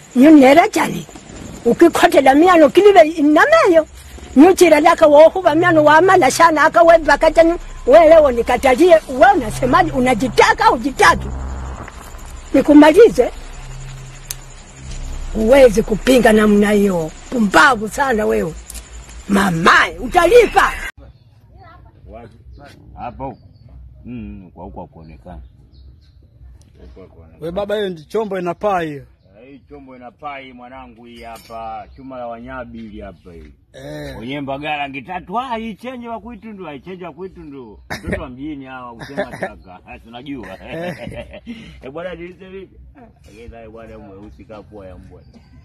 nyunera chali ukikhotela myano kilive inameyo nyuchira laka wohuva myano wamala shana akaweva chanu welewo nikatalie we unasemaji unajitaka au jitaki nikumalize uwezi kupinga namna hiyo pumbavu sana wewe mamaye utalipa Wapi? Hapa huko. Mm, kwa huko hakuonekana. We baba, hiyo ndi chombo inapaa hiyo. Eh, Hii chombo ina pai mwanangu, hii hapa chuma la wanyabi hili hapa hii. Eh, Wenye mbagala rangi tatu, ah, hii chenje wa kwitu ndo, hii chenje wa kwitu ndo. Mtoto wa mjini hawa usema taka. Ah, Tunajua. Eh bwana dilise vipi? Eh naye bwana mweusi kapua ya mbwa.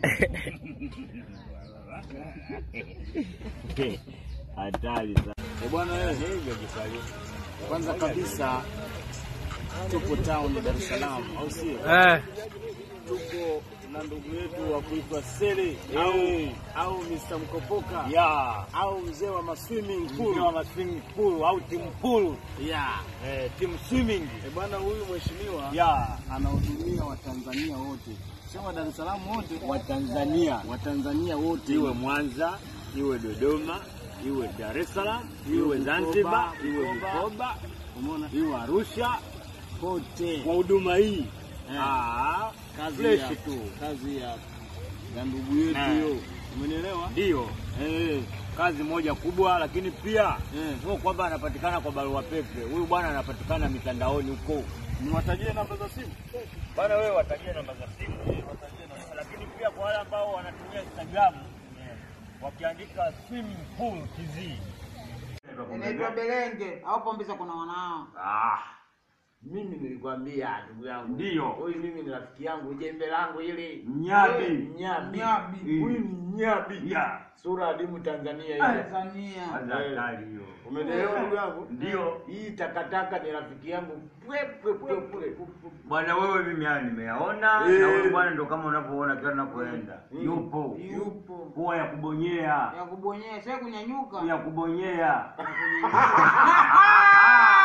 Hatari sana. Eh, bwana wewe, Hivyo kisali. kwanza kabisa tupo town Dar es Salaam, au sio? eh, Tupo na ndugu yetu wa kuitwa Sele au au Mr. Mkopoka Ya. au mzee wa maswimming Mkuu pool. wa swimming pool au timu pool. Yeah. Eh, timu swimming. Eh, bwana huyu mheshimiwa Ya. anahudumia Watanzania wote, sio wa Dar es Salaam wote, Wa Tanzania. Watanzania wote iwe Mwanza, iwe Dodoma, iwe Dar es Salaam, iwe Zanzibar, iwe Bukoba, umeona iwe Arusha, kote kwa huduma hii Eh. ah, kazi fresh ya tu kazi ya ya ndugu yetu Eh. hiyo, umenielewa? ndio eh, kazi moja kubwa, lakini pia Eh. sio kwamba anapatikana kwa barua pepe. Huyu bwana anapatikana mitandaoni huko. Niwatajie namba za simu. Bwana wewe watajie namba za simu, lakini pia kwa wale ambao wanatumia Instagram eh, wakiandika swimming pool TZ Inaitwa Belenge au Pombeza kuna wanao. ah, Mimi nilikwambia ndugu yangu, Ndio. huyu mimi ni rafiki yangu, jembe langu hili Nyabi. Nyabi, Nyabi. huyu ni Nyabi, Ya. sura adimu Tanzania ile. Tanzania. Kwanza hatari hiyo. Umeelewa ndugu yangu? Ndio. Hii takataka ni rafiki yangu pwe pwe pwe pwe. Bwana wewe mimi haya nimeyaona Eh. na wewe bwana ndo kama unavyoona kila nakoenda. Yupo. Yupo. Huwa ya kubonyea. Ya kubonyea, sio kunyanyuka. Ya kubonyea.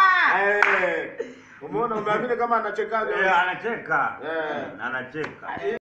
Eh, Umeona, umeamini kama anachekaga? Eh, anacheka. Eh. Anacheka.